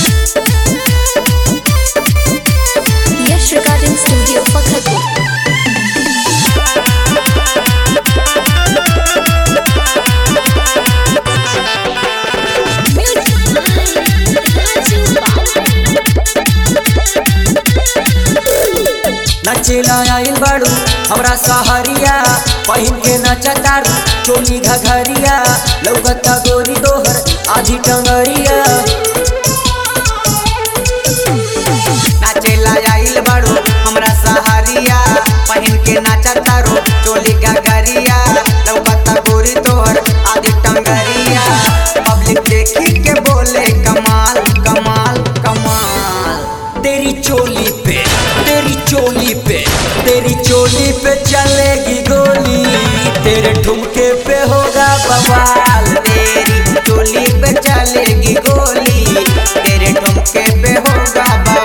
Yash Recording Studio, Pakhatpur. नचेला आइल बाड़ू हमरा सहरिया पहिन के नचतारू चोली घघरिया लौकता गोरी दोहर आधी टंगरिया नाचेला आइल बाड़ू हमरा सहारिया पहिन के नाचा तारो चोली गगरिया लौकता गोरी तोहर आदि टंगरिया पब्लिक देखी के बोले कमाल कमाल कमाल तेरी चोली पे तेरी चोली पे तेरी चोली पे चलेगी गोली तेरे ठुमके पे होगा बवाल तेरी चोली पे चलेगी गोली तेरे ठुमके पे होगा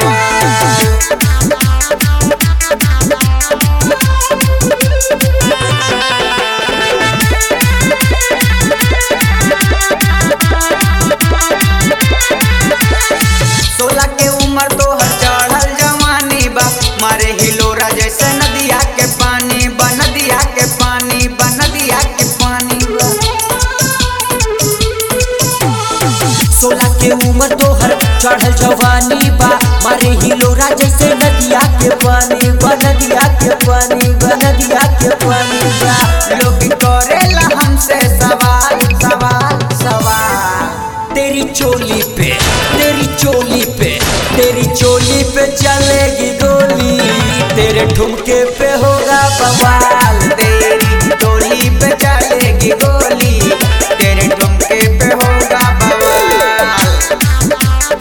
बवाल सोलह के उम्र तो हर चढ़ल जवानी बा मारे हिलोरा जैसे नदिया के पानी बा नदिया के पानी बा नदिया के पानी बा सोलह के उम्र तोहर चढ़ल जवानी बा मारे हिलोरा जैसे नदिया के पानी बा नदिया के पानी बा नदिया के पानी बा लोग करेला हमसे सवाल सवाल सवाल तेरी चोली पे तेरी चोली पे तेरी चोली पे चलेगी गोली तेरे ठुमके पे होगा बवाल तेरी चोली पे चलेगी गोली तेरे ठुमके पे होगा बवाल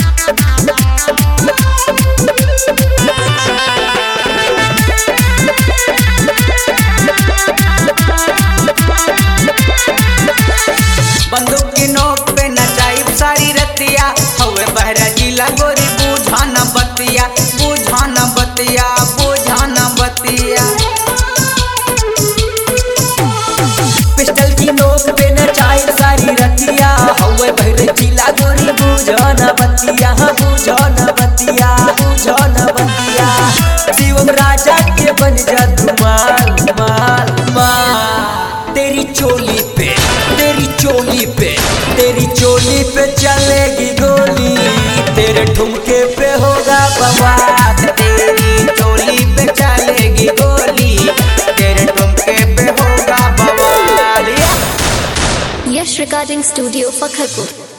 बंदूक की नोक पे नचाई सारी रतिया हवे बहरा जिला गोरी बुझाना बतिया बुझाना बतिया बुझाना बतिया पिस्टल की नोक पे नचाई सारी रतिया हवे बहरे जिला गोरी बुझो न बतिया हाँ बुझो न बतिया बुझो न बतिया शिवम राजा के बन जा धुमाल माल माल तेरी चोली पे तेरी चोली पे तेरी चोली पे चलेगी गोली तेरे ठुमके पे होगा बवाल तेरी चोली पे चलेगी गोली तेरे ठुमके पे होगा बवाल Yash Recording Studio, Pakhatpur.